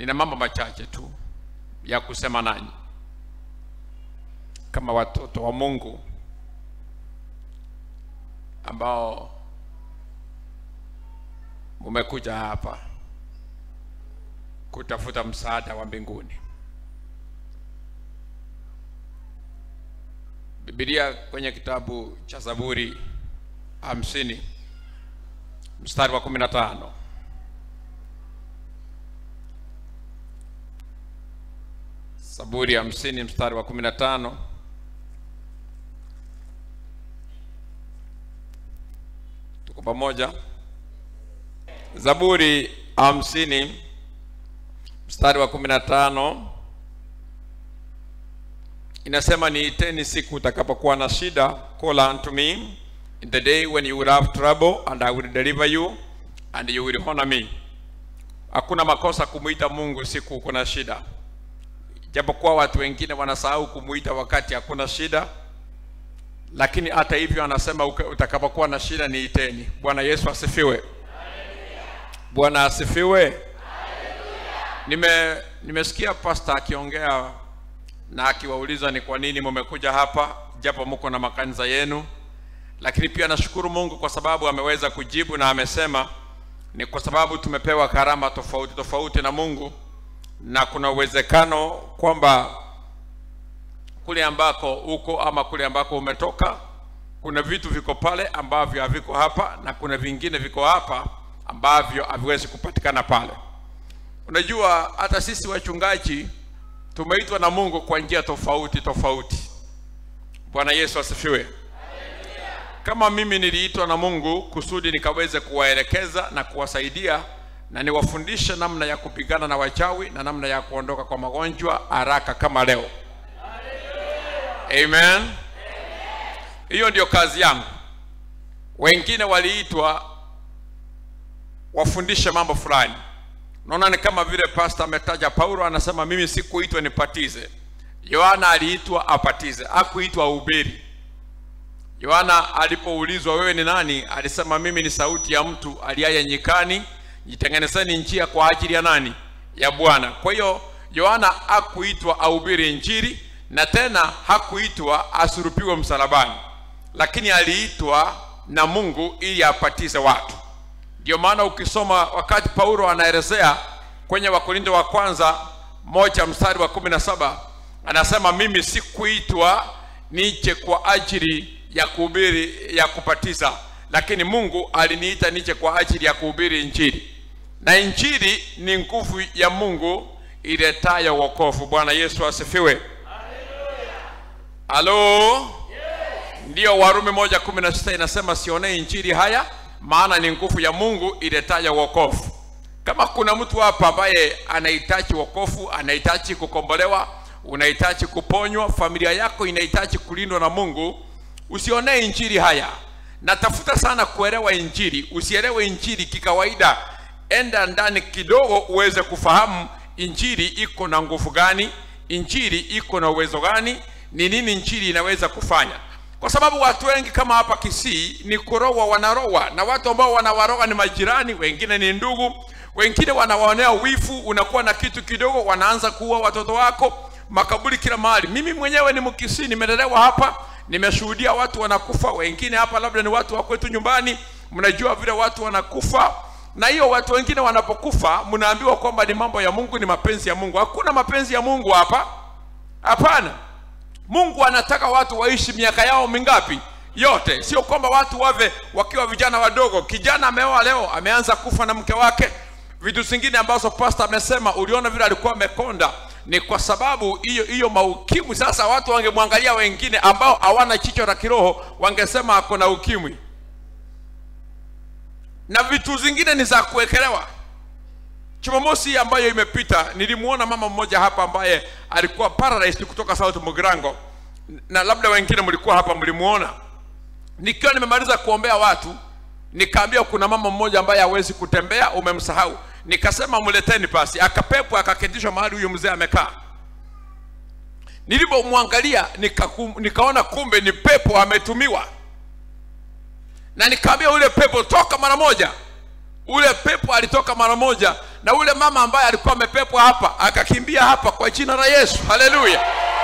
nina mambo machache tu ya kusema nanyi kama watoto wa Mungu ambao mumekuja hapa kutafuta msaada wa mbinguni. Biblia kwenye kitabu cha Zaburi hamsini mstari wa kumi na tano Zaburi hamsini mstari wa kumi na tano tuko pamoja. Zaburi hamsini mstari wa kumi na tano inasema, niiteni siku utakapokuwa na shida, call unto me in the day when you will have trouble and I will deliver you and you will honor me. Hakuna makosa kumuita Mungu siku uko na shida, japokuwa watu wengine wanasahau kumuita wakati hakuna shida, lakini hata hivyo anasema utakapokuwa na shida niiteni. Bwana Yesu asifiwe. Bwana asifiwe. Nime nimesikia pasta akiongea na akiwauliza ni kwa nini mumekuja hapa japo mko na makanisa yenu, lakini pia nashukuru Mungu kwa sababu ameweza kujibu na amesema ni kwa sababu tumepewa karama tofauti tofauti na Mungu, na kuna uwezekano kwamba kule ambako uko ama kule ambako umetoka kuna vitu viko pale ambavyo haviko hapa na kuna vingine viko hapa ambavyo haviwezi kupatikana pale. Unajua, hata sisi wachungaji tumeitwa na Mungu kwa njia tofauti tofauti. Bwana Yesu asifiwe. Kama mimi niliitwa na Mungu kusudi nikaweze kuwaelekeza na kuwasaidia na niwafundishe namna ya kupigana na wachawi na namna ya kuondoka kwa magonjwa haraka kama leo. Amen. Hiyo ndio kazi yangu. Wengine waliitwa wafundishe mambo fulani. Naona ni kama vile pasta ametaja Paulo, anasema mimi sikuitwa nipatize. Yohana aliitwa apatize, hakuitwa ahubiri. Yohana alipoulizwa wewe ni nani, alisema mimi ni sauti ya mtu aliaye nyikani, jitengenezeni njia kwa ajili ya nani? Ya Bwana. Kwa hiyo Yohana hakuitwa ahubiri Injili na tena hakuitwa asurupiwe msalabani, lakini aliitwa na Mungu ili apatize watu. Ndio maana ukisoma wakati Paulo anaelezea kwenye Wakorintho wa kwanza moja mstari wa kumi na saba anasema mimi sikuitwa nije kwa ajili ya kuhubiri ya kupatiza, lakini Mungu aliniita nije kwa ajili ya kuhubiri Injili, na Injili ni nguvu ya Mungu iletayo wokovu. Bwana Yesu asifiwe. Halo, yes. Ndiyo, Warumi moja kumi na sita inasema sionee Injili haya maana ni nguvu ya Mungu iletayo wokovu. Kama kuna mtu hapa ambaye anahitaji wokovu, anahitaji kukombolewa, unahitaji kuponywa, familia yako inahitaji kulindwa na Mungu, usionee injili haya. Natafuta sana kuelewa injili, usielewe injili kikawaida. Enda ndani kidogo uweze kufahamu injili iko na nguvu gani, injili iko na uwezo gani, ni nini injili inaweza kufanya kwa sababu watu wengi kama hapa Kisii ni kurowa, wanarowa na watu ambao wanawaroga ni majirani, wengine ni ndugu, wengine wanawaonea wifu. Unakuwa na kitu kidogo, wanaanza kuua watoto wako, makaburi kila mahali. Mimi mwenyewe ni Mkisii, nimelelewa hapa, nimeshuhudia watu wanakufa. Wengine hapa labda ni watu wa kwetu nyumbani, mnajua vile watu wanakufa, na hiyo watu wengine wanapokufa, mnaambiwa kwamba ni mambo ya Mungu, ni mapenzi ya Mungu. Hakuna mapenzi ya Mungu hapa, hapana. Mungu anataka watu waishi miaka yao mingapi? Yote. Sio kwamba watu wave wakiwa vijana wadogo. Kijana ameoa leo, ameanza kufa na mke wake. Vitu zingine ambazo pasta amesema, uliona vile alikuwa amekonda, ni kwa sababu hiyo hiyo maukimwi. Sasa watu wangemwangalia wengine ambao hawana chicho la kiroho, wangesema ako na ukimwi, na vitu zingine ni za kuwekelewa. Jumamosi ambayo imepita nilimuona mama mmoja hapa ambaye alikuwa paralyzed kutoka South Mugirango, na labda wengine mlikuwa hapa mlimuona. Nikiwa nimemaliza kuombea watu, nikaambia kuna mama mmoja ambaye hawezi kutembea, umemsahau. Nikasema mleteni pasi, akapepwa akaketishwa mahali huyu mzee amekaa. Nilipomwangalia nika, nikaona kumbe ni pepo ametumiwa, na nikaambia ule pepo toka mara moja. Ule pepo alitoka mara moja na ule mama ambaye alikuwa amepepwa hapa akakimbia hapa kwa jina la yesu haleluya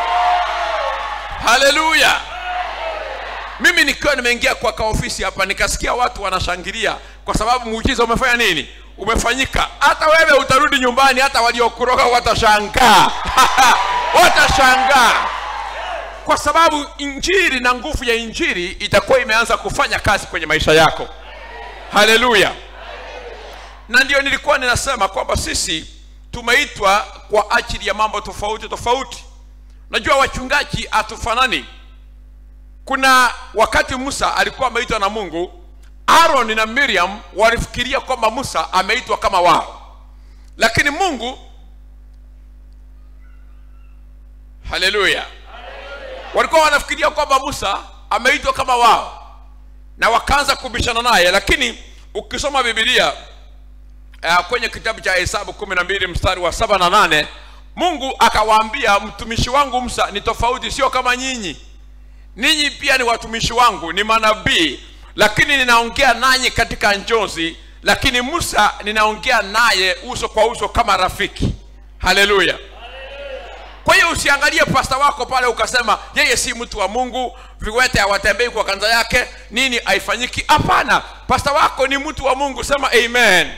haleluya mimi nikiwa nimeingia kwa kaofisi hapa nikasikia watu wanashangilia kwa sababu muujiza umefanya nini umefanyika hata wewe utarudi nyumbani hata waliokuroga watashangaa watashangaa kwa sababu injiri na nguvu ya injiri itakuwa imeanza kufanya kazi kwenye maisha yako haleluya na ndio nilikuwa ninasema kwamba sisi tumeitwa kwa ajili ya mambo tofauti tofauti najua wachungaji hatufanani kuna wakati musa alikuwa ameitwa na mungu aaron na miriam walifikiria kwamba musa ameitwa kama wao lakini mungu haleluya walikuwa wanafikiria kwamba musa ameitwa kama wao na wakaanza kubishana naye lakini ukisoma bibilia uh, kwenye kitabu cha hesabu kumi na mbili mstari wa saba na nane mungu akawaambia mtumishi wangu musa ni tofauti sio kama nyinyi ninyi pia ni watumishi wangu ni manabii lakini ninaongea nanyi katika njozi lakini musa ninaongea naye uso kwa uso kama rafiki haleluya kwa hiyo usiangalie pasta wako pale ukasema yeye si mtu wa mungu viwete hawatembei kwa kanza yake nini haifanyiki hapana pasta wako ni mtu wa mungu sema amen, amen.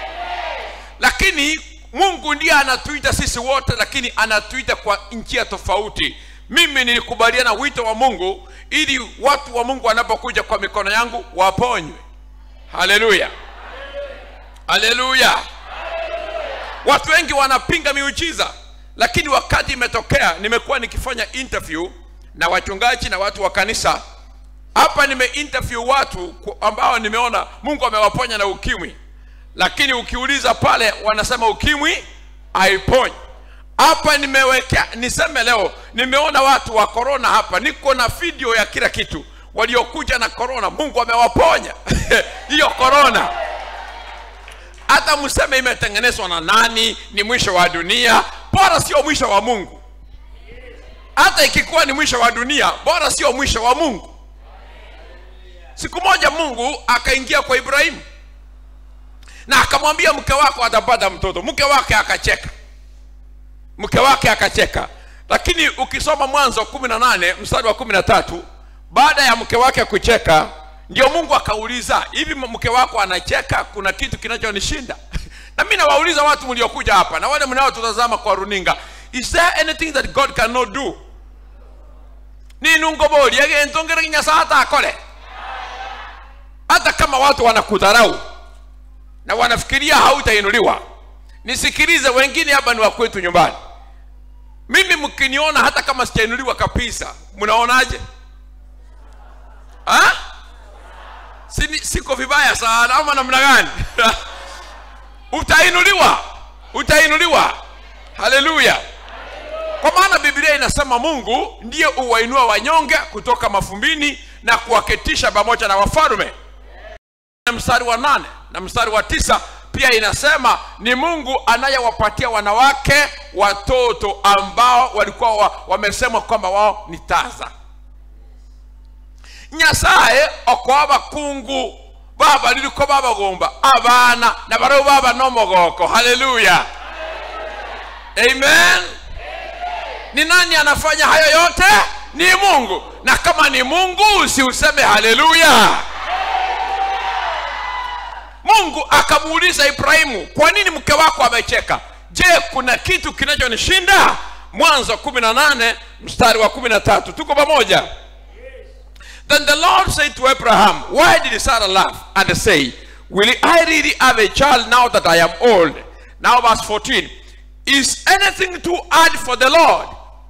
lakini mungu ndiye anatuita sisi wote lakini anatuita kwa njia tofauti mimi nilikubaliana wito wa mungu ili watu wa mungu wanapokuja kwa mikono yangu waponywe haleluya haleluya watu wengi wanapinga miujiza lakini wakati imetokea nimekuwa nikifanya interview na wachungaji na watu wa kanisa hapa nimeinterview watu ambao nimeona mungu amewaponya na ukimwi lakini ukiuliza pale wanasema ukimwi haiponyi hapa nimewekea niseme leo nimeona watu wa korona hapa niko na video ya kila kitu waliokuja na korona mungu amewaponya hiyo korona hata mseme imetengenezwa na nani ni mwisho wa dunia bora sio mwisho wa mungu hata ikikuwa ni mwisho wa dunia bora sio mwisho wa mungu siku moja mungu akaingia kwa ibrahimu na akamwambia mke wako atapata mtoto mke wake akacheka mke wake akacheka lakini ukisoma mwanzo kumi na nane mstari wa kumi na tatu baada ya mke wake kucheka ndio mungu akauliza hivi mke wako anacheka kuna kitu kinachonishinda na mi nawauliza watu mliokuja hapa na wale mnaotutazama kwa runinga is there anything that god cannot do ninungoboli agentongere nyasaa hata akole hata kama watu wanakudharau na wanafikiria hautainuliwa nisikilize wengine hapa ni wa kwetu nyumbani mimi mkiniona hata kama sijainuliwa kabisa mnaonaje ha? Sini, siko vibaya sana ama namna gani utainuliwa utainuliwa haleluya kwa maana biblia inasema mungu ndiye uwainua wanyonge kutoka mafumbini na kuwaketisha pamoja na wafalume mstari wa nane na mstari wa tisa pia inasema ni mungu anayewapatia wanawake watoto ambao walikuwa wa, wamesemwa kwamba wao ni taza nyasaye okoa bakungu baba liliko babagomba abana na barau baba nomogoko haleluya amen ni nani anafanya hayo yote ni mungu na kama ni mungu usiuseme haleluya mungu akamuuliza ibrahimu kwa nini mke wako amecheka je kuna kitu kinachonishinda mwanzo 18 mstari wa 13 tuko pamoja then the lord said to abraham why did sarah laugh and say will i really have a child now that i am old now verse 14 is anything too hard for the lord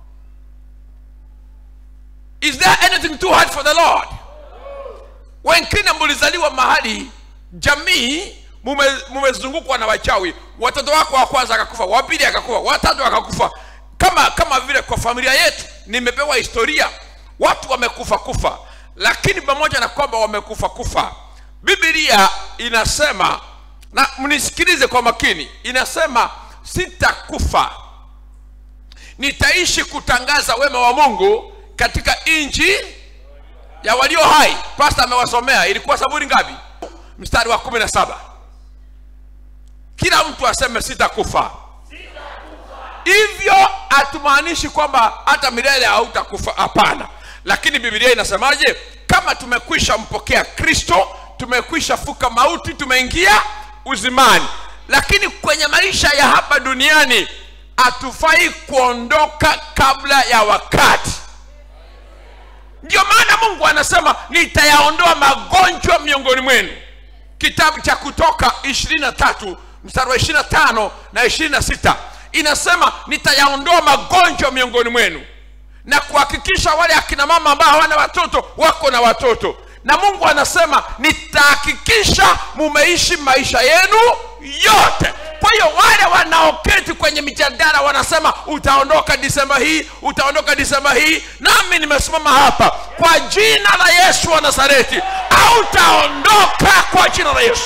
is there anything too hard for the lord wengine mlizaliwa mahali jamii mumezungukwa na wachawi watoto wako wa kwanza akakufa wa pili akakufa watatu akakufa kama kama vile kwa familia yetu nimepewa historia watu wamekufa kufa lakini pamoja na kwamba wamekufa kufa biblia inasema na mnisikilize kwa makini inasema sitakufa nitaishi kutangaza wema wa mungu katika nchi ya walio hai pasta amewasomea ilikuwa saburi ngapi mstari wa kumi na saba kila mtu aseme sitakufa hivyo hatumaanishi kwamba hata milele hautakufa hapana lakini bibilia inasemaje kama tumekwisha mpokea kristo tumekwisha fuka mauti tumeingia uzimani lakini kwenye maisha ya hapa duniani hatufai kuondoka kabla ya wakati ndio maana mungu anasema nitayaondoa magonjwa miongoni mwenu kitabu cha kutoka 23 mstari wa 25 na 26 inasema nitayaondoa magonjwa miongoni mwenu na kuhakikisha wale akina mama ambao hawana watoto wako na watoto na mungu anasema nitahakikisha mumeishi maisha yenu yote kwa hiyo wale wanaoketi kwenye mijadala wanasema utaondoka disemba hii utaondoka disemba hii nami nimesimama hapa kwa jina la yesu wa nazareti hautaondoka kwa jina la yesu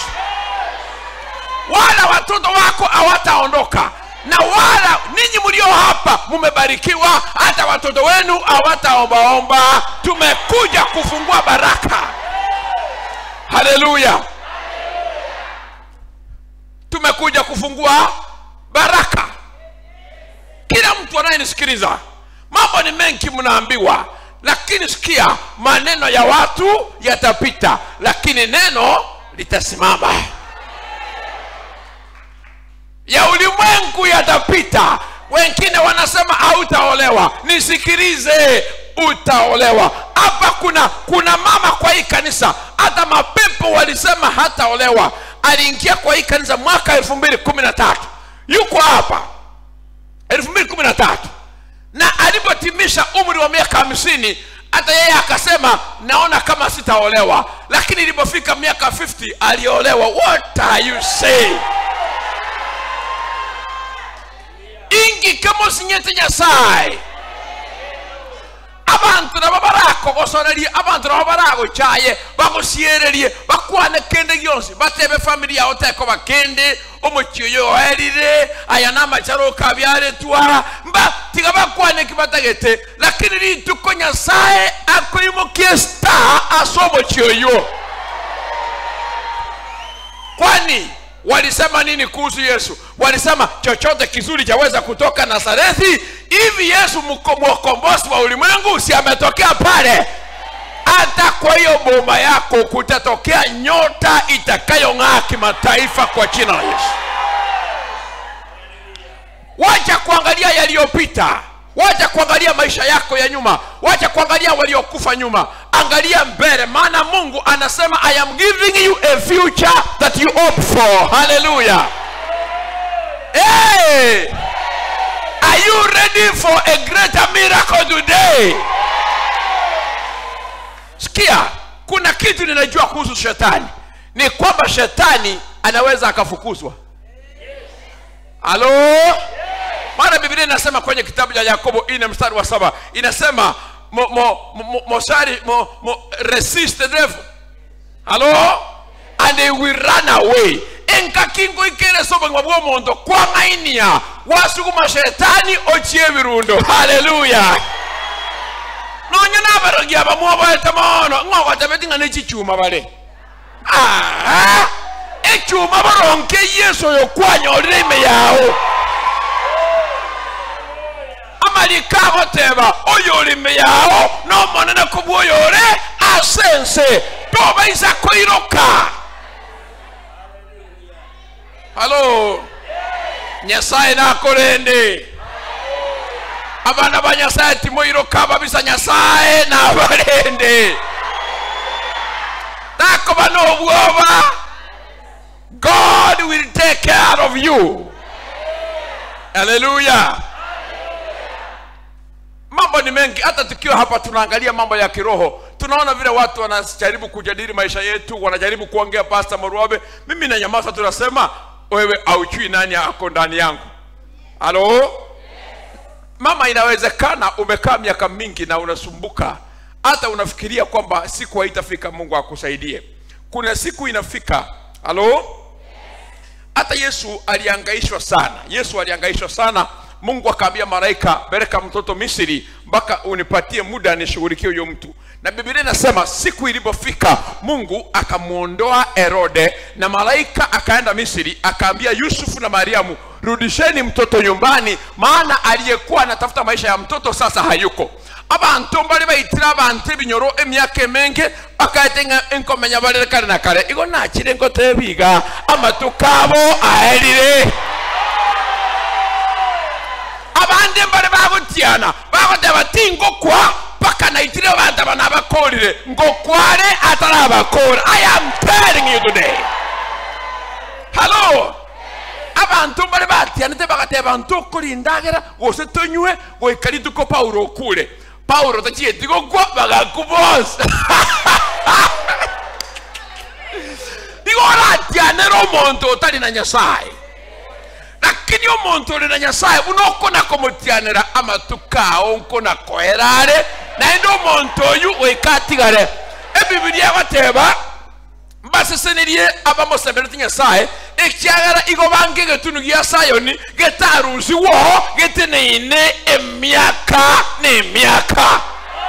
wala watoto wako hawataondoka na wala ninyi mlio hapa mumebarikiwa hata watoto wenu hawataombaomba tumekuja kufungua baraka haleluya tumekuja kufungua baraka kila mtu anayenisikiliza mambo ni mengi mnaambiwa lakini sikia maneno ya watu yatapita lakini neno litasimama ya ulimwengu yatapita wengine wanasema hautaolewa nisikilize utaolewa hapa kuna kuna mama kwa hii kanisa hata mapepo walisema hataolewa aliingia kwa hii kanisa mwaka elfu mbili kumi na tatu yuko hapa elfu mbili kumi na tatu na alipotimisha umri wa miaka hamsini hata yeye akasema naona kama sitaolewa lakini ilipofika miaka 50 aliolewa what are you saying ingi kama sinyete nyasaye abantu nabo barakogosorerie abantu nabo baragochaye bagosiererie bakwane kende gionse batebe famili yao teko bakende omochi oyo oerire aya namacharo kabyaretwa mba tiga bakwane kibatagete lakini rituko nyasaye akoimokie star ase omochi oyo kwani walisema nini kuhusu yesu walisema chochote kizuri chaweza kutoka nazarethi hivi yesu mko- mwokombozi wa ulimwengu si ametokea pale hata kwa hiyo boma yako kutatokea nyota itakayong'aa kimataifa kwa jina la yesu wacha kuangalia yaliyopita wacha kuangalia maisha yako ya nyuma wacha kuangalia waliokufa nyuma angalia mbele maana mungu anasema i am giving you a future that you hope for haleluya hey! are you ready for a greater miracle today sikia kuna kitu ninajua kuhusu shetani ni kwamba shetani anaweza akafukuzwa halo maana biblia inasema kwenye kitabu cha yakobo ine mstari wa saba inasema mo, mo, mo, mosari mo, mo, resist the devil halo and they will run away enkakingo ikere sobong'wa bw'omonto kwang'ainia wasuguma shetani ochie birundo haleluya nonya nabarogia bamwoboete mono ng'ogotabeti ng'a nechichuma bare Ah, echuma baronke yesu oyo kwanyorire ime yao amalika agoteba oyo olime yao nomonene kubwa oyo ore asense tobaisa koiroka halo nyasaye nakorende abana ba nyasaye timoiroka babisa nyasaye nabarende takoba n'obwoba god will take care of you haleluya mambo ni mengi hata tukiwa hapa tunaangalia mambo ya kiroho tunaona vile watu wanajaribu kujadili maisha yetu wanajaribu kuongea pasta moruabe mimi na nyamaza tunasema wewe auchui nani ako ndani yangu halo mama inawezekana umekaa miaka mingi na unasumbuka hata unafikiria kwamba siku haitafika mungu akusaidie kuna siku inafika halo hata yesu aliangaishwa sana yesu aliangaishwa sana mungu akaambia malaika peleka mtoto misri mpaka unipatie muda nishughulikie huyo mtu na biblia inasema siku ilipofika mungu akamwondoa herode na malaika akaenda misri akaambia yusufu na mariamu rudisheni mtoto nyumbani maana aliyekuwa anatafuta maisha ya mtoto sasa hayuko abantu mbali baitira abantu ebinyoro emyaka emenge bakaetenga enkomenya barere kare na kare igo nakire ngotebiga amatu kabo aherire abandi mbali babutiana bagoteba ti ngokwa paka naitire abantu aba nabakorire ngokware atarabakora i am telling you today hello abantu mbali batianite bagateba ntu okorindagera gose tonywe goikari tuko paulo okure paulo tachieti gokwa bagakubosa igo oratianera omonto otari na nyasaye lakini omonto ori na nyasaye buna okona komutianira amatu kao nkona koerare naende omonto oyu goika atigare ebibilia egateba mbasesenirie abamosemerete nyasaye ekiagera igo bange egetunu gia sayoni getarusiwo geteneine emiaka n'emiaka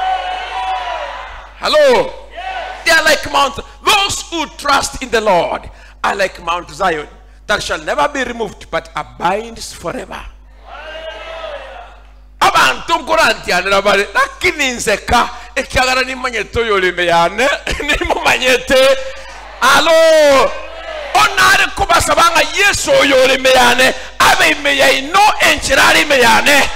hello they are like mount those who trust in the lord are like mount zion that shall never be removed but abides forever abantu nkurantianira bari lakini nseka ekiagara nimanyete oyo orime yane nimumanyete alo onare kubasaba nga yesu oyo orime yane abe ime yaino enchira ari ime yane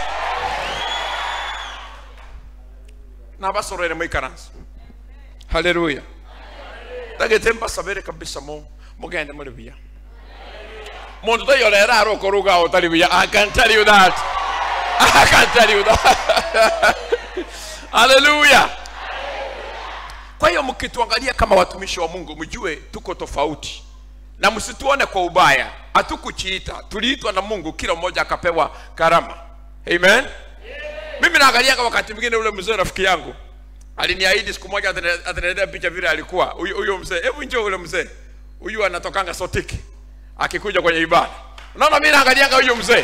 nabasorere moikaransi haleluya tagete mbasabere kabisa mo mugende muri biya muntu toyorera ari okoruga otari biya i can tell you that i can tell you that haleluya kwa hiyo mkituangalia kama watumishi wa mungu mjue tuko tofauti na msituone kwa ubaya hatukuchiita tuliitwa na mungu kila mmoja akapewa karama amen mimi naangaliaga wakati mwingine ule mzee rafiki yangu aliniahidi siku moja atane- ataniletea picha vile alikuwa huyo huyo mzee hebu njoo ule mzee huyu anatokanga sotiki akikuja kwenye ibada unaona mimi naangaliaga huyo mzee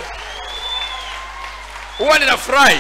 huwa ninafurahi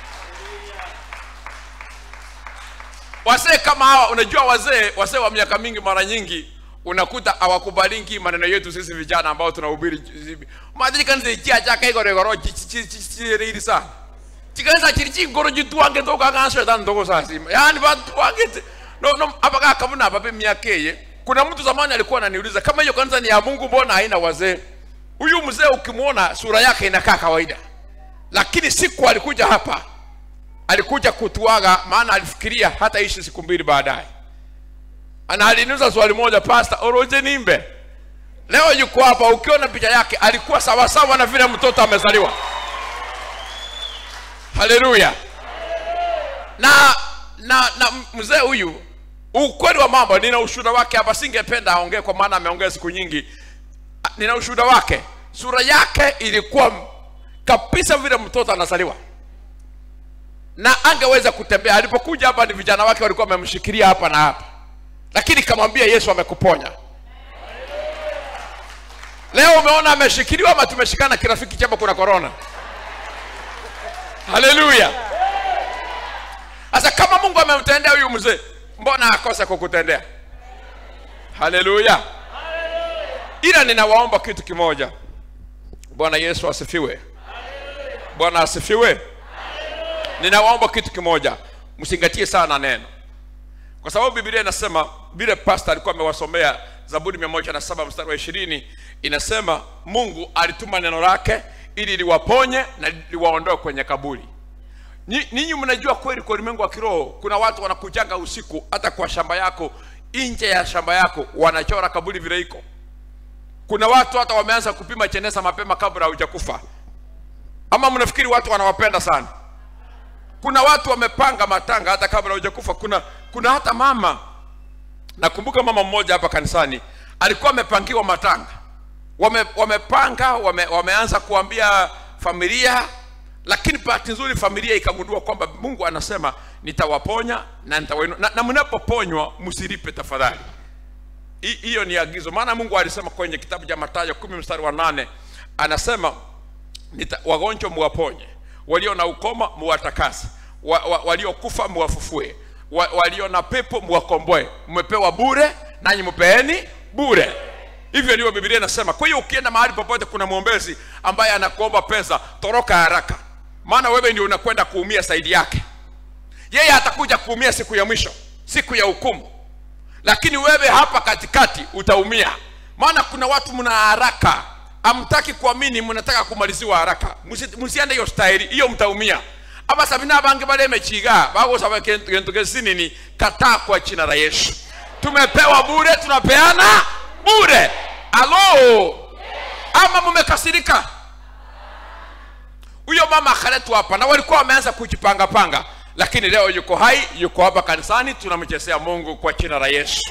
wazee kama hawa unajua wazee wazee wa miaka mingi mara nyingi unakuta hawakubalingi maneno yetu sisi vijana ambao tunahubiri madhiri kanisa ichia chaka igorogoro chiriri sana chikanisa chiri chingoro chitwange tokangasho tani toko sasima yani vatwange no no apaka kabuna apape miaka eye kuna mtu zamani alikuwa ananiuliza kama hiyo kanisa ni ya Mungu mbona haina wazee huyu mzee ukimwona sura yake inakaa kawaida lakini siku alikuja hapa alikuja kutuaga maana alifikiria hata ishi siku mbili baadaye ana aliniuza swali moja pasta oroje nimbe leo yuko hapa ukiona picha yake alikuwa sawasawa na vile mtoto amezaliwa haleluya na na na mzee huyu ukweli wa mambo nina ushuhuda wake hapa singependa aongee kwa maana ameongea siku nyingi Ah, nina ushuhuda wake sura yake ilikuwa kabisa vile mtoto anazaliwa na angeweza kutembea alipokuja hapa ni vijana wake walikuwa wamemshikilia hapa na hapa lakini kamwambia yesu amekuponya leo umeona ameshikiliwa ama tumeshikana kirafiki chama kuna korona haleluya sasa kama mungu amemtendea huyu mzee mbona akose kukutendea haleluya ila ninawaomba kitu kimoja bwana yesu asifiwe bwana asifiwe ninawaomba kitu kimoja msingatie sana neno kwa sababu biblia inasema vile pasta alikuwa amewasomea zaburi mia moja na saba mstari wa ishirini inasema mungu alituma neno lake ili liwaponye na liwaondoe kwenye kaburi Ni- ninyi mnajua kweli kwa ulimwengu wa kiroho kuna watu wanakujanga usiku hata kwa shamba yako nje ya shamba yako wanachora kaburi vile iko kuna watu hata wameanza kupima chenesa mapema kabla haujakufa ama mnafikiri watu wanawapenda sana kuna watu wamepanga matanga hata kabla hujakufa kuna kuna hata mama nakumbuka mama mmoja hapa kanisani alikuwa amepangiwa matanga wame, wamepanga wame, wameanza kuambia familia lakini bahati nzuri familia ikagundua kwamba mungu anasema nitawaponya na nitawainua na, na mnapoponywa msilipe tafadhali Hi- hiyo ni agizo maana mungu alisema kwenye kitabu cha matayo kumi mstari wa nane anasema nita, wagonjwa muwaponye walio na ukoma muwatakase wa, wa, waliokufa muwafufue wa, walio na pepo mwakomboe mmepewa bure nanyi mpeeni bure hivyo ndivyo biblia inasema kwa hiyo ukienda mahali popote kuna mwombezi ambaye anakuomba pesa toroka haraka maana wewe ndio unakwenda kuumia saidi yake yeye atakuja kuumia siku ya mwisho siku ya hukumu lakini wewe hapa katikati utaumia maana kuna watu mna haraka amtaki kuamini mnataka kumaliziwa haraka Musi- musiende hiyo staili hiyo mtaumia aba sabina bange balemechiga bagosaba kintu gesinini kataa kwa jina la yesu tumepewa bure tunapeana bure alo ama mumekasirika huyo mama akaletwa hapa na walikuwa wameanza kujipangapanga lakini leo yuko hai yuko hapa kanisani tunamchezea mungu kwa jina la yesu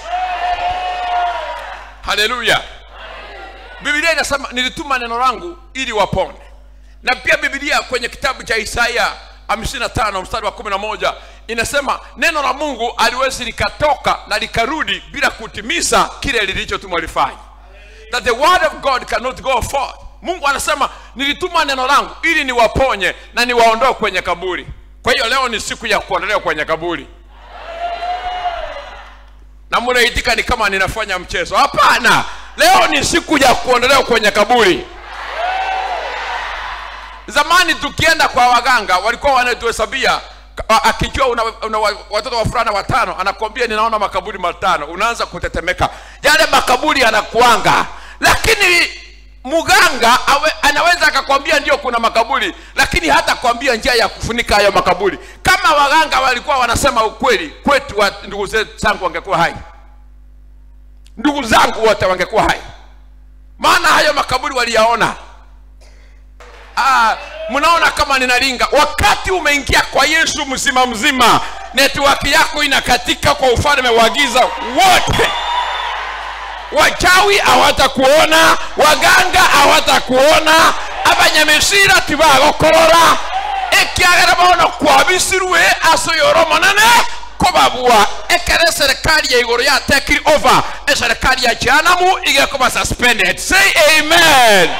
haleluya biblia inasema nilituma neno langu ili wapone na pia biblia kwenye kitabu cha isaya 55 mstari wa 11 inasema neno la mungu aliwezi likatoka na likarudi bila kutimiza kile lilichotumwa lifanye that the word of god cannot go forth mungu anasema nilituma neno langu ili niwaponye na niwaondoe kwenye kaburi kwa hiyo leo ni siku ya kuondolewa kwenye kaburi na mnaitika ni kama ninafanya mchezo hapana leo ni siku ya kuondolewa kwenye kaburi zamani tukienda kwa waganga walikuwa wanatuhesabia a- akijua una, una wa- watoto wa fulana watano anakwambia ninaona makaburi matano unaanza kutetemeka yale makaburi yanakuanga lakini mganga awe, anaweza akakwambia ndio kuna makaburi lakini hata kwambia njia ya kufunika hayo makaburi kama waganga walikuwa wanasema ukweli kwetu wa, ndugu zetu zangu wangekuwa hai ndugu zangu wote wangekuwa hai maana hayo makaburi waliyaona Ah, mnaona kama ninalinga wakati umeingia kwa yesu mzima mzima network yako inakatika kwa ufalme wa giza wote wachawi hawatakuona waganga hawatakuona abanyamisira tibagokorora ekiagera bono kwabisirwe asoyoro monene kobabua ekere serikali ya igoro yatekiri over eserikali ya jehanamu igekoba suspended say amen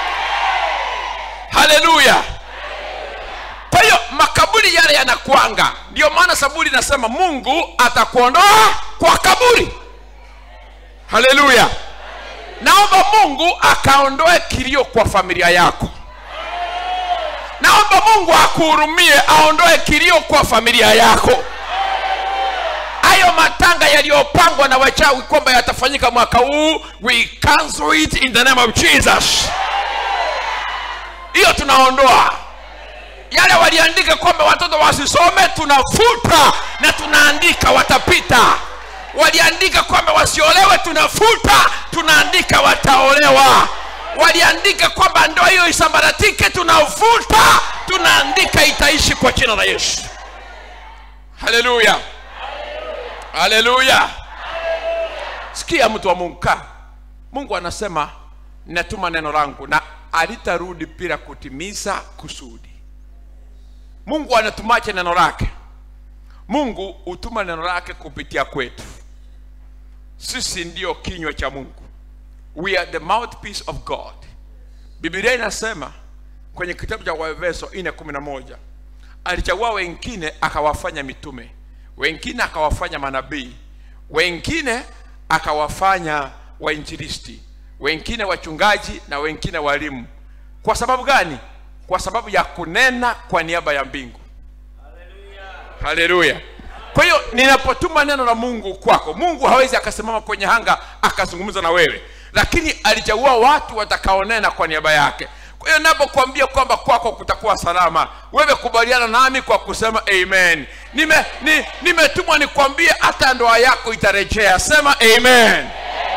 haleluya kwa hiyo makaburi yale yanakwanga ndio maana saburi inasema mungu atakuondoa kwa kaburi haleluya naomba mungu akaondoe kilio kwa familia yako naomba mungu akuhurumie aondoe kilio kwa familia yako hayo matanga yaliyopangwa na wachawi kwamba yatafanyika mwaka huu we cancel it in the name of jesus hiyo tunaondoa yale waliandika kwamba watoto wasisome tunafuta na tunaandika watapita waliandika kwamba wasiolewe tunafuta tunaandika wataolewa waliandika kwamba ndoa hiyo isambaratike tunafuta tunaandika itaishi kwa jina la yesu haleluya haleluya sikia mtu wa mungu kaa mungu anasema ninatuma neno langu na alitarudi bila kutimiza kusudi mungu anatumache neno lake mungu hutuma neno lake kupitia kwetu sisi ndiyo kinywa cha mungu we are the mouthpiece of god biblia inasema kwenye kitabu cha waefeso 4:11 alichagua wengine akawafanya mitume wengine akawafanya manabii wengine akawafanya wainjilisti wengine wachungaji na wengine walimu kwa sababu gani kwa sababu ya kunena kwa niaba ya mbingu haleluya kwa hiyo ninapotuma neno la mungu kwako mungu hawezi akasimama kwenye hanga akazungumza na wewe lakini alichagua watu watakaonena kwa niaba yake kwa hiyo napokuambia kwamba kwako kutakuwa salama wewe kubaliana nami kwa kusema amen nimetumwa ni, nimetumwa nikwambie hata ndoa yako itarejea sema amen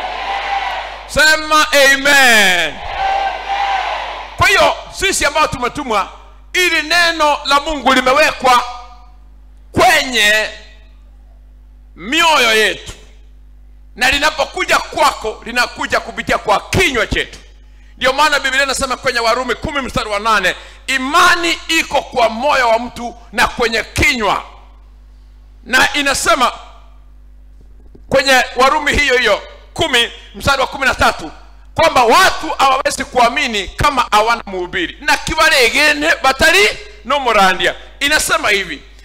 sema amen kwa hiyo sisi ambao tumetumwa ili neno la mungu limewekwa kwenye mioyo yetu na linapokuja kwako linakuja kupitia kwa kinywa chetu ndio maana biblia inasema kwenye warumi kumi mstari wa nane imani iko kwa moyo wa mtu na kwenye kinywa na inasema kwenye warumi hiyo hiyo kumi mstari wa kumi na tatu kwamba watu hawawezi kuamini kama hawana mhubiri na kibaregene batari no murandia inasema hivi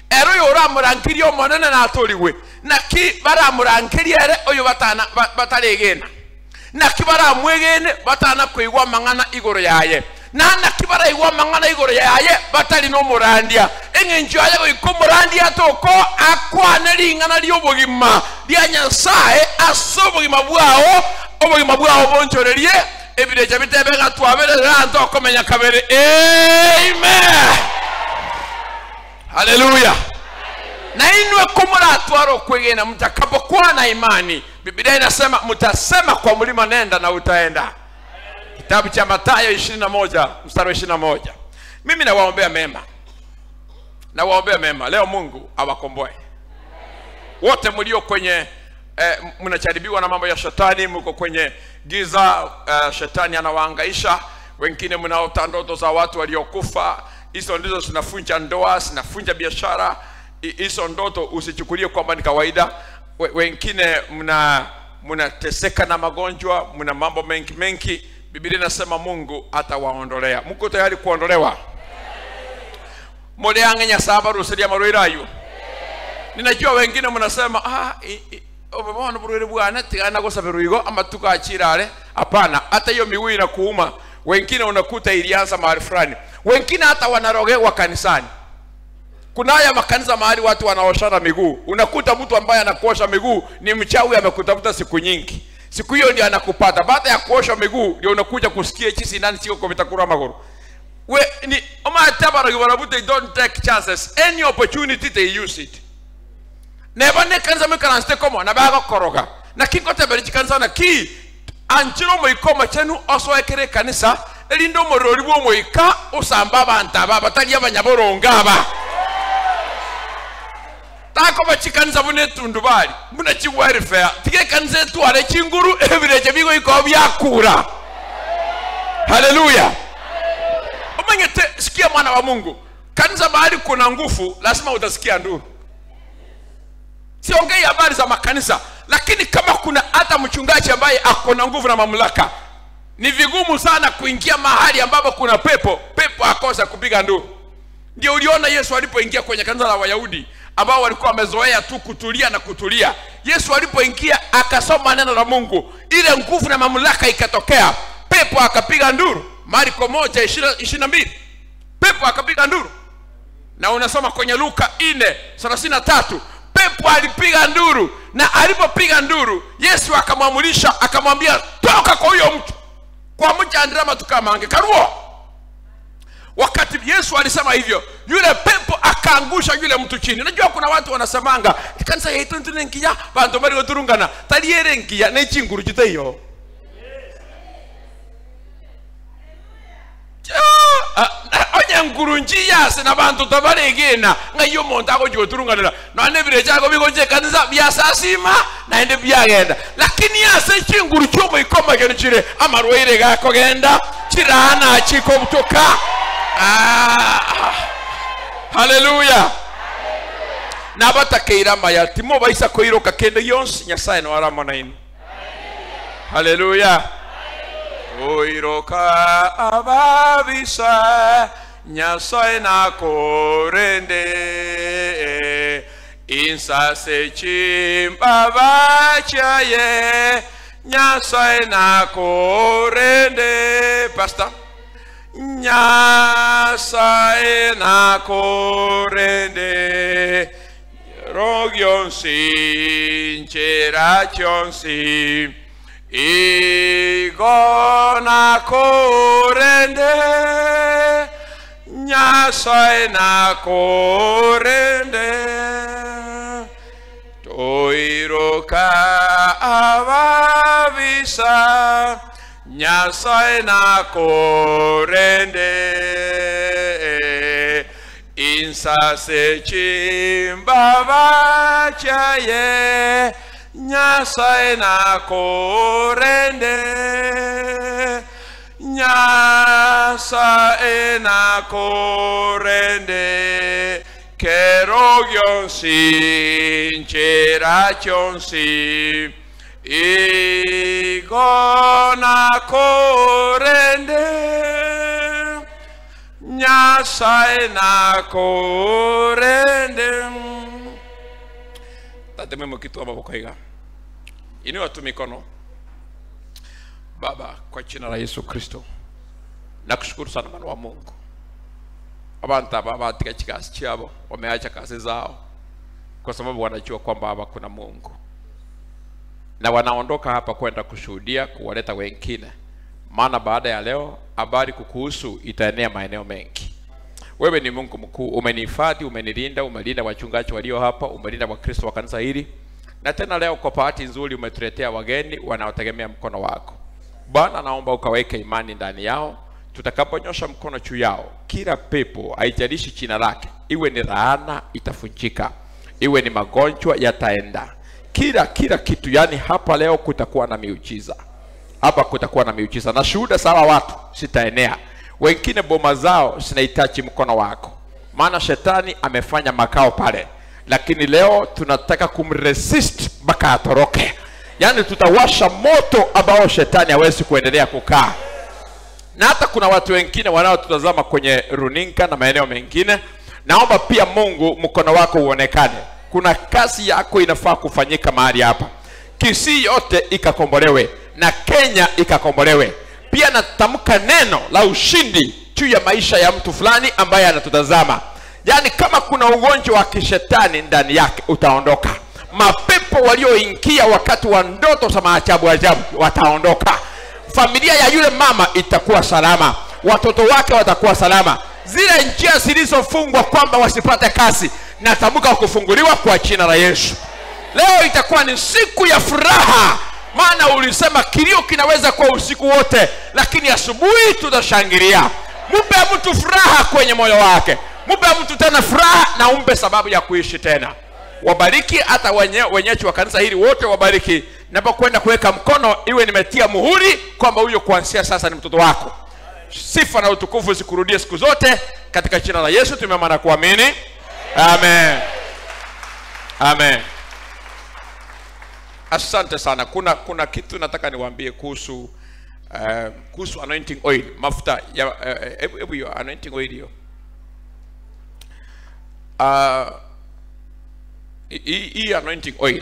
ero uyu uramũrangirie omonene na atũrigwe naki baramũrangirie ere ũyũ batana ba- batarĩgĩna naki baramwĩgĩne batana kũigua mang'ana igũrũ yaye na naki baraigua mang'ana igũrũ yaye batari n'ũmũrandia eng'encho yaye gũikũmũrandia tũko akwane ring'ana ria obogima ria nyasaye ase obogima bwao obogima bwao bonchorerie ebirecha bitebega twabere anto okomenya kabere amen haleluya na inwe kumuratwara ukwigina mtakapokuwa na imani biblia inasema mtasema kwa mlima nenda na utaenda kitabu cha matayo 21 mstari wa 21 mimi nawaombea mema nawaombea mema leo mungu awakomboe wote mlio kwenye eh, mnacharibiwa na mambo ya shetani mko kwenye giza eh, shetani anawaangaisha wengine mnaota ndoto za watu waliokufa hizo ndizo zinafunja ndoa zinafunja biashara Hi- hizo ndoto usichukulie kwamba ni kawaida We- wengine mna mnateseka na magonjwa mna mambo mengi mengi biblia inasema mungu atawaondolea mko tayari kuondolewa muliange nyasaye barusiria marwira ayu ninajua wengine mnasema ah, i- i- umebona burwire bwana tigana gusabirwa igo amatuko achirare hapana hata hiyo miguu inakuuma wengine unakuta ilianza mahali fulani wengine hata wanarogewa kanisani kuna haya makanisa mahali watu wanaoshana miguu unakuta mtu ambaye anakuosha miguu ni mchawi amekutafuta siku nyingi siku hiyo ndio anakupata baada ya kuosha miguu ndio unakuja kusikia chisi nani chiko kuvitakura maguru we ni omatabara barabu they don't take chances any opportunity they use it neba ne kanisa me karanste komo na baga koroga na kingo tebere chikanisa na ki anchiro mo ikoma chenu oso ekere kanisa elindo morori bwo mo ika usamba abantu aba batali abanyaboronga aba tako bachikanisa bune tundu bali muna chi welfare tige kanisa tware chinguru ebireje bigo iko byakura haleluya umengete sikia mwana wa mungu kanisa mahali kuna nguvu lazima utasikia nduru siongei habari za makanisa lakini kama kuna hata mchungaji ambaye ako na nguvu na mamlaka ni vigumu sana kuingia mahali ambapo kuna pepo pepo akosa kupiga nduru ndio uliona yesu alipoingia kwenye kanisa la wayahudi ambao walikuwa wamezoea tu kutulia na kutulia yesu alipoingia akasoma neno la mungu ile nguvu na mamlaka ikatokea pepo akapiga nduru marko moja ishiri na mbili pepo akapiga nduru na unasoma kwenye luka ine thelathini na tatu pepo alipiga nduru na alipopiga nduru yesu akamwamulisha akamwambia toka kwa huyo mtu kwa mchandirama tukamange karuo wakati yesu alisema hivyo yule pepo akaangusha yule mtu chini unajua kuna watu wanasemanga kanisa yaitu ntune nkiya bantu bari goturungana tariere nkiya nechinguru chiteiyo onye nguru njiyase na bantu tabaregena ngaiyo omonto agochigoturunganira none bire chago bigoche kanisa biasasima naende byagenda lakini yase chinguru chiomoikoma geno chire amarwaire gakogenda chirana chikobutoka Ah, haleluya nabatakeire amaya timo baisa koiroka kende yonsi nyasaye noaramona ino haleluya oiroka ababisa nyasaye nakorende insase chimbaba chaye nyasaye nakorende pastor nyasaye nakorende rogyonsi ncherachonsi igona korende nyasaye nakorende toiroka ababisa nyasaye nakorende insase chimbaba chaye nyasaye nakorende nyasaye nakorende kerogyonsi ncherachonsi igona korende nyasaye nakurinde tateme mukitu amaboko iga inua tu mikono baba kwa jina la yesu kristo nakushukuru sana mwana wa mungu abantu aba batika kikasi chabo wameacha kazi zao kwa sababu wanajua kwamba hapa kuna mungu na wanaondoka hapa kwenda kushuhudia kuwaleta wengine maana baada ya leo habari kukuhusu itaenea maeneo mengi wewe ni mungu mkuu umenihifadhi umenilinda umelinda wachungaji walio hapa umelinda wakristo wa kanisa hili na tena leo kwa bahati nzuri umetuletea wageni wanaotegemea mkono wako bwana naomba ukaweke imani ndani yao tutakaponyosha mkono juu yao kila pepo haijalishi china lake iwe ni laana itafunjika iwe ni magonjwa yataenda kila kila kitu yani hapa leo kutakuwa na miujiza hapa kutakuwa na miujiza na shuhuda sawa watu sitaenea wengine boma zao zinahitaji mkono wako maana shetani amefanya makao pale lakini leo tunataka kumresist mpaka atoroke yaani tutawasha moto ambao shetani hawezi kuendelea kukaa na hata kuna watu wengine wanaotutazama kwenye runinga na maeneo mengine naomba pia mungu mkono wako uonekane kuna kazi yako inafaa kufanyika mahali hapa kisii yote ikakombolewe na kenya ikakombolewe pia natamka neno la ushindi juu ya maisha ya mtu fulani ambaye anatutazama yaani kama kuna ugonjwa wa kishetani ndani yake utaondoka mapepo walioingia wakati wa ndoto za maajabu ajabu wataondoka familia ya yule mama itakuwa salama watoto wake watakuwa salama zile njia zilizofungwa kwamba wasipate kazi natamka kufunguliwa kwa jina la yesu leo itakuwa ni siku ya furaha maana ulisema kilio kinaweza kuwa usiku wote lakini asubuhi tutashangilia mpe mtu furaha kwenye moyo wake mpe mtu tena furaha na umpe sababu ya kuishi tena wabariki hata wenye, wenyeji wa kanisa hili wote wabariki napokwenda kuweka mkono iwe nimetia muhuri kwamba huyo kuanzia sasa ni mtoto wako sifa na utukufu zikurudie siku zote katika jina la yesu tumeama na kuamini amen amen asante sana kuna kuna kitu nataka niwaambie kuhusu uh, kuhusu anointing oil mafuta ya hebu uh, hiyo anointing oil hiyo uh, hii hii anointing oil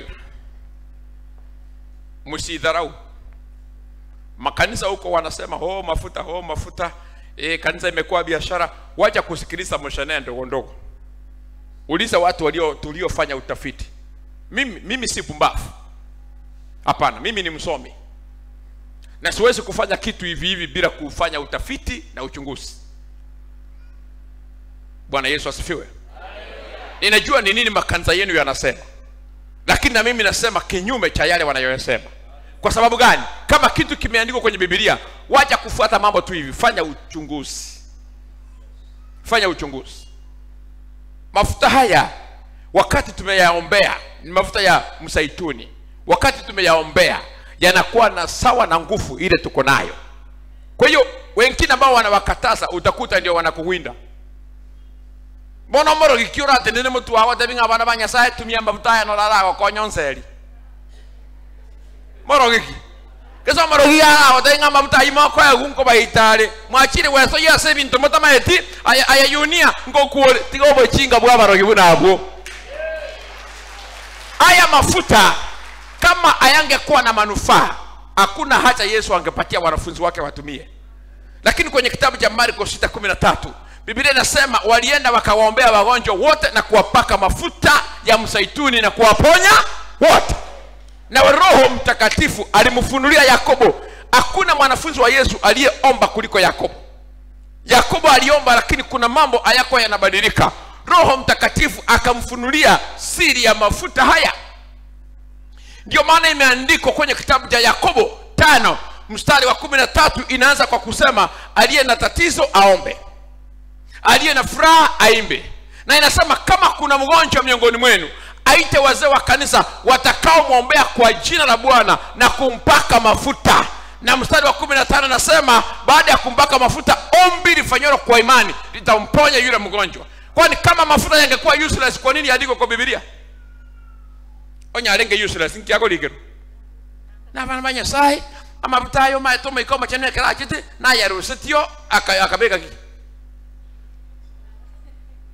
msidharau makanisa huko wanasema ho mafuta ho mafuta e, kanisa imekuwa biashara wacha kusikiliza mshanee ndogo ndogo uliza watu walio tuliofanya utafiti mimi, mimi si pumbavu hapana mimi ni msomi na siwezi kufanya kitu hivi hivi bila kufanya utafiti na uchunguzi bwana yesu asifiwe ninajua ni nini makanisa yenu yanasema lakini na mimi nasema kinyume cha yale wanayoyasema kwa sababu gani kama kitu kimeandikwa kwenye bibilia wacha kufuata mambo tu hivi fanya uchunguzi fanya uchunguzi mafuta haya wakati tumeyaombea ni mafuta ya msaituni wakati tumeyaombea yanakuwa na sawa na nguvu ile tuko nayo kwa hiyo wengine ambao wanawakataza utakuta ndio wanakuwinda bono moro gikiura ati nini mutu wago tebi ng'a bana ba nyasaye tumia mafuta aya norarago konyo nseri moro giki keso moro gi arago tebi ng'a mafuta ai moko egu nko baitare mwachire weso yase bintu mutamaeti aya aya yunia nko kuore tigo bochinga bwa barogi bunabwo aya mafuta kama ayangekuwa na manufaa hakuna haja yesu angepatia wanafunzi wake watumie lakini kwenye kitabu cha marko 613 biblia inasema walienda wakawaombea wagonjwa wote na kuwapaka mafuta ya msaituni na kuwaponya wote na roho mtakatifu alimfunulia yakobo hakuna mwanafunzi wa yesu aliyeomba kuliko yakobo yakobo aliomba lakini kuna mambo hayako yanabadilika roho mtakatifu akamfunulia siri ya mafuta haya ndio maana imeandikwa kwenye kitabu cha yakobo tano mstari wa kumi na tatu inaanza kwa kusema aliye na tatizo aombe aliye na furaha aimbe na inasema kama kuna mgonjwa miongoni mwenu aite wazee wa kanisa watakaomwombea kwa jina la bwana na kumpaka mafuta na mstari wa kumi na tano nasema baada ya kumpaka mafuta ombi lifanyalo kwa imani litamponya yule mgonjwa kwani kama mafuta yangekuwa useless kwa nini yandikwe kwa bibilia onyarenge useless nkiagoligero nabana ba nyasaye amafuta ayo maetuma ikoma chanekera achiti nayarusitio akabeka kiki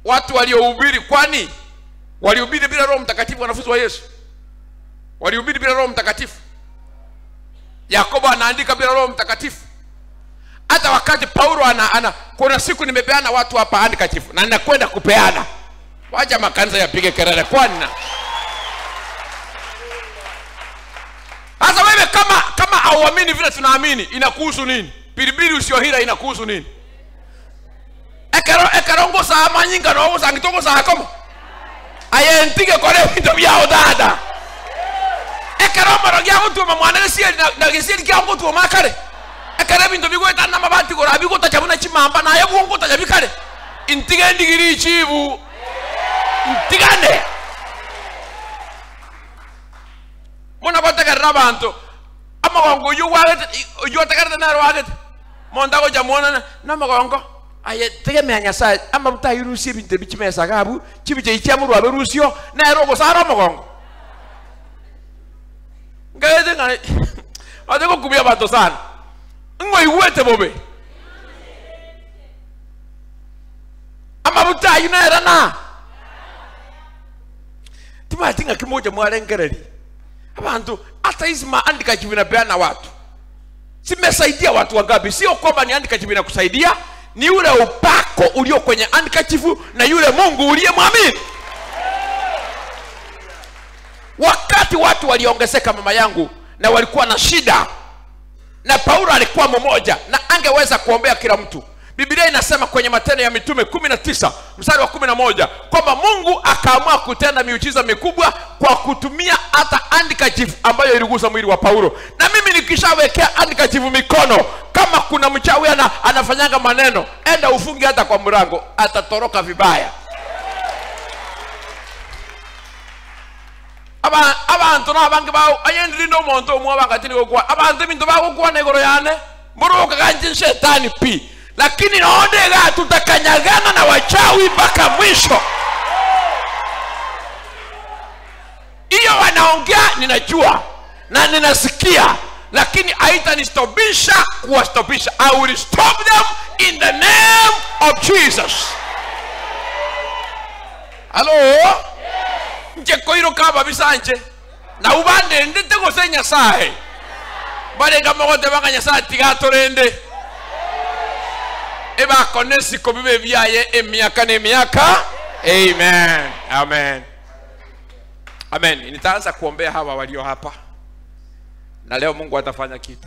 watu waliohubiri kwani walihubiri bila roho mtakatifu wanafunzi wa yesu walihubiri bila roho mtakatifu yakobo anaandika bila roho mtakatifu hata wakati paulo ana, ana kuna siku nimepeana watu hapa handkerchief na ninakwenda kupeana wacha makanisa yapige kelele kwani na sasa wewe kama kama hauamini vile tunaamini inakuhusu nini pilipili usiohira inakuhusu nini ekero ekerongosa amanyinga nogosa ngitogosa akomo ayentige kore binto byao dada ekeromoro gia gotuma mwana gesieri na gesieri kia gotuma kare ekere binto bigwetana mabati gora bigotacha buna chimamba naye bwongotacha bikare intige ndigiri chibu ntigane muna gotegerera abantu amagongo oyo wagete oyo otegerete nero wagete monda gocha muonana na amagongo aye tegemea nyasaye amaruta ayirusie ebinto bichimesa gabu chibiche ichia murwabe rusio nero ogosara amagongo ngaete ng'a ate gokubia bato sana ng'oigwete bobe amaruta ayu nera na timati ng'a kimoja mwarengereri abantu hata hizi maandika vinapeana watu zimesaidia watu wangapi sio kwamba ni handkerchief inakusaidia ni ule upako ulio kwenye handkerchief na yule mungu uliye mwamini wakati watu waliongezeka mama yangu na walikuwa na shida na paulo alikuwa mmoja na angeweza kuombea kila mtu biblia inasema kwenye matendo ya mitume 19 mstari wa 11 kwamba mungu akaamua kutenda miujiza mikubwa kwa kutumia hata handkerchief ambayo iligusa mwili wa paulo na mimi nikishawekea handkerchief mikono kama kuna mchawi ana, anafanyanga maneno enda ufungi hata kwa mrango atatoroka vibaya Aba- abantu nabange bawo ayendilinde omonto omwe abangatini gokwa abantu ebinto bagokwana igoro yane murukaganje shetani pi lakini naondega tutakanyagana na wachawi mpaka mwisho hiyo wanaongea ninajua na ninasikia lakini haitanistobisha kuwastobisha i will stop them in the name of jesus halo nje koiro kaba bisanje na ubande ndete gose nyasaye barega mogote banga nyasaye tigatorende ebakone siko bibe byaye emyaka n'emyaka amen amen amen nitaanza kuombea hawa walio hapa na leo mungu atafanya kitu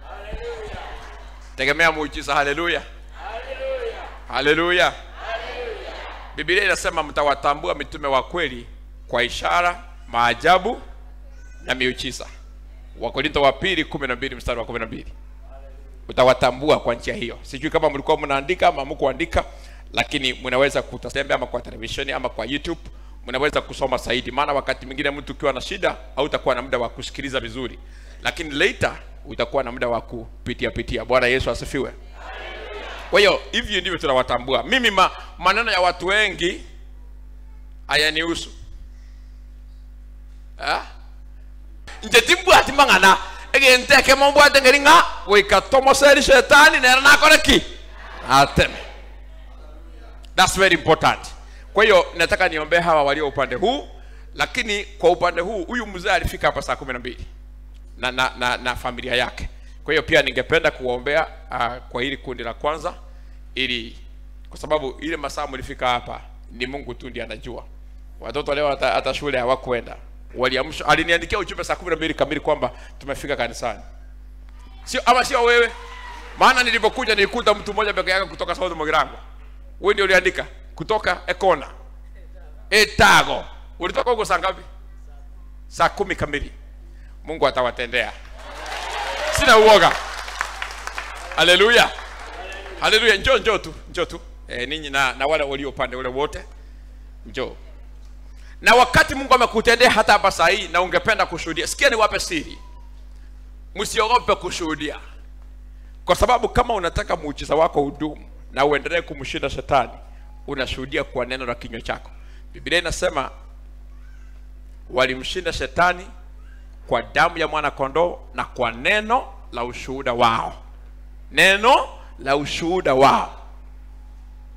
tegemea muujiza haleluya haleluya biblia inasema mtawatambua mitume wa kweli kwa ishara maajabu na miujiza wakorinto wa pili kumi na mbili mstari wa kumi na mbili utawatambua kwa njia hiyo sijui kama mlikuwa mnaandika ama mkuandika lakini mnaweza kutembea ama kwa televisheni ama kwa youtube mnaweza kusoma zaidi maana wakati mwingine mtu ukiwa na shida hautakuwa na muda wa kusikiliza vizuri lakini later utakuwa na muda wa kupitia pitia bwana yesu asifiwe kwa hiyo hivyo ndivyo tunawatambua mimi ma, maneno ya watu wengi hayanihusu Ah? nje timbwati mang'ana egenteke mombwate ngeri ng'a goikatomoseri shetani nera nakore ki ateme thats very important kwa hiyo nataka niombee hawa walio upande huu lakini kwa upande huu huyu mzee alifika hapa saa kumi na mbili na, na, na, na familia yake kwa hiyo pia ningependa kuwaombea uh, kwa hili kundi la kwanza ili kwa sababu ile masaa mlifika hapa ni mungu tu ndiye anajua watoto leo hata, hata shule hawakwenda waliamshwa aliniandikia ujumbe saa kumi na mbili kamili kwamba tumefika kanisani sio ama sio wewe maana nilipokuja nilikuta mtu mmoja peke yake kutoka South Mugirango wewe ndio uliandika kutoka Ekona Etago ulitoka huko saa ngapi saa kumi kamili Mungu atawatendea sina uoga haleluya haleluya njoo njoo tu njoo tu e, ninyi na, na wale walio upande ule wote njoo na wakati mungu amekutendea hata hapa saa hii na ungependa kushuhudia sikia niwape siri msiogope kushuhudia kwa sababu kama unataka muujiza wako udumu na uendelee kumshinda shetani unashuhudia kwa neno la kinywa chako biblia inasema walimshinda shetani kwa damu ya mwana kondoo na kwa neno la ushuhuda wao neno la ushuhuda wao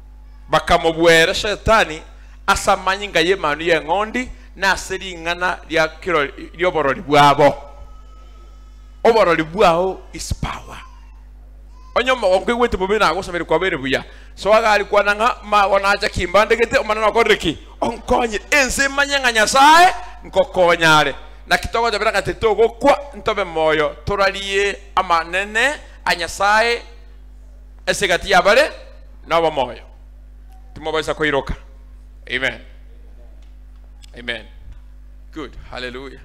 bakamubwera shetani asamanye nga ye manu ye ng'ondi nase ling'ana lya kiro lyoborori bwabo oborori bwao is power onyoma onkwigwete bobe nagosomere kwabere buya so agari kwananga mago nacha kimbandegete omanana okoreki onkonye ense manye nga nyasaye nkokonyare na kitogo jabera gati togokwa ntobe moyo turarie amanene a nyasaye esegati yabare nobo moyo timobaisa koiroka amen amen good hallelujah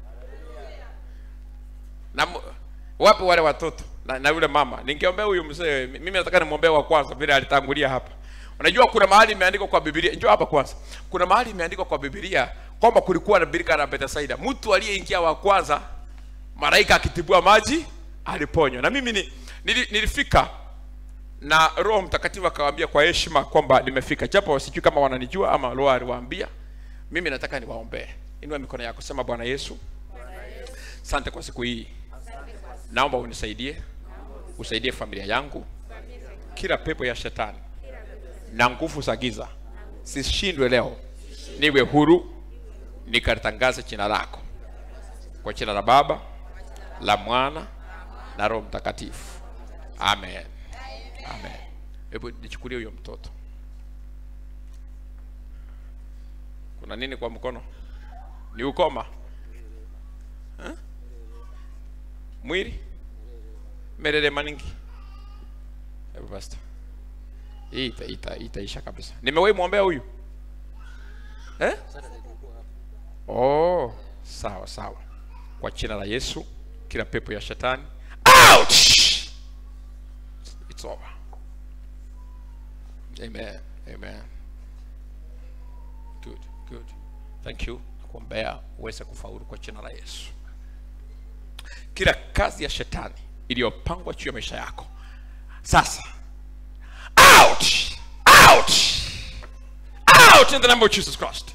na mu- wapi wale watoto na, na yule mama ningeombea huyu mzee mimi nataka nimwombee wa kwanza vile alitangulia hapa unajua kuna mahali imeandikwa kwa biblia njoo hapa kwanza kuna mahali imeandikwa kwa biblia kwamba kulikuwa na birika la bethsaida mtu aliyeingia wa kwanza malaika akitibua maji aliponywa na mimi ni, nili, nilifika na roho mtakatifu akawaambia kwa heshima kwamba nimefika japo sijui kama wananijua ama roho aliwaambia mimi nataka niwaombee inua mikono yako sema bwana yesu asante kwa siku hii naomba unisaidie usaidie familia yangu kila pepo ya shetani na nguvu za giza sishindwe leo niwe huru nikalitangaze jina lako kwa jina la baba la mwana na roho mtakatifu amen amen hebu nichukulie huyo mtoto kuna nini kwa mkono ni ukoma Eh? mwili merere maningi hebu basta hii ita, ita, itaisha kabisa nimewahi mwombea huyu eh? oh sawa sawa kwa jina la yesu kila pepo ya shetani out it's over amen amen good good thank you kuombea uweze kufaulu kwa jina la yesu kila kazi ya shetani iliyopangwa juu ya maisha yako sasa out out out in the name of jesus christ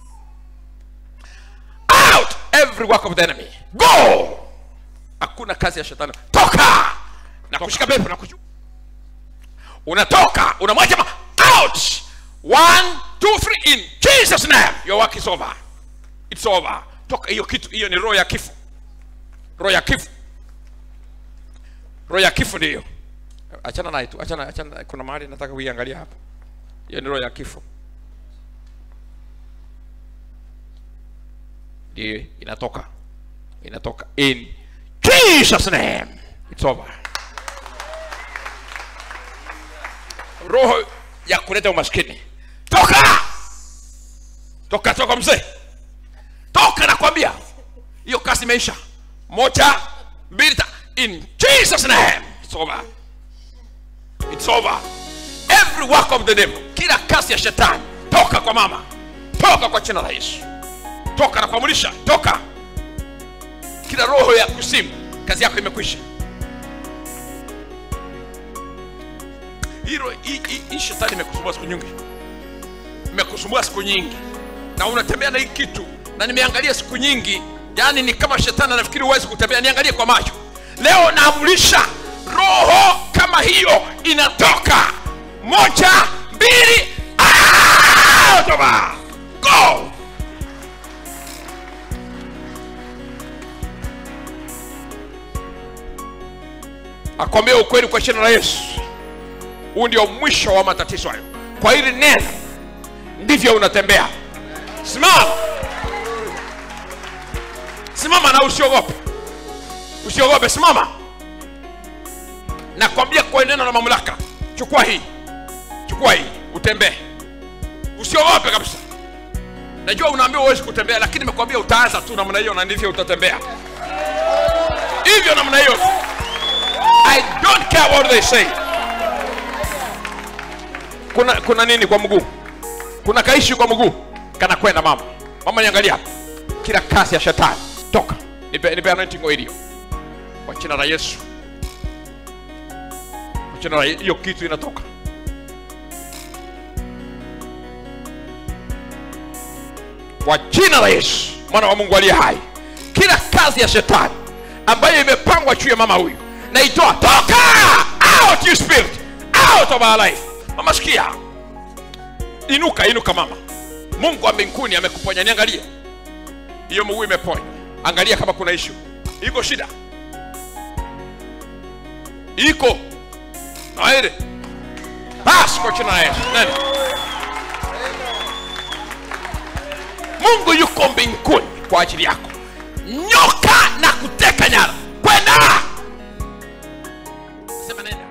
out every work of the enemy go hakuna kazi ya shetani toka na kushika pepo na kuju unatoka unamwacha ma out one two three in jesus name your work is over it's over toka hiyo kitu hiyo ni roho ya kifo roho ya kifo roho ya kifo ndiyo achana naye tu achana achana kuna mahali nataka kuiangalia hapa hiyo ni roho ya kifo ndiyo inatoka inatoka in jesus name it's over roho ya kuleta umaskini toka toka toka mzee toka nakwambia hiyo kazi imeisha moja mbili ta in jesus name it's over it's over every work of the devil kila kazi ya shetani toka kwa mama toka kwa jina la yesu toka na kuamurisha toka kila roho ya kusimu kazi yako imekwisha hilo hii hii- hii shetani imekusumbua siku nyingi imekusumbua siku nyingi na unatembea na hii kitu na nimeangalia siku nyingi yaani ni kama shetani anafikiri huwezi kutembea niangalie kwa macho leo naamrisha roho kama hiyo inatoka moja mbili out of her. go akwambia ukweli kwa jina la yesu huu ndio mwisho wa matatizo hayo kwa hili neno ndivyo unatembea simama simama na usiogope usiogope simama nakwambia kwa neno la mamlaka chukua hii chukua hii utembee usiogope kabisa najua unaambiwa huwezi kutembea lakini nimekwambia utaanza tu namna hiyo na ndivyo utatembea hivyo namna hiyo i don't care what they say kuna kuna nini kwa mguu kuna kaishi kwa mguu kana kwenda mama mama niangalia hapa kila kasi ya shetani toka nipe, nipe anointing oil hiyo kwa jina la yesu kwa jina la hiyo kitu inatoka kwa jina la yesu mwana wa mungu aliye hai kila kazi ya shetani ambayo imepangwa juu ya mama huyu naitoa toka out you spirit out of our life mama sikia inuka inuka mama mungu wa mbinguni amekuponya niangalie hiyo mguu imeponya angalia kama kuna ishu iko shida iko naire basi kwa jina la yesu nenda mungu yuko mbinguni kwa ajili yako nyoka na kuteka nyara kwenda sema neno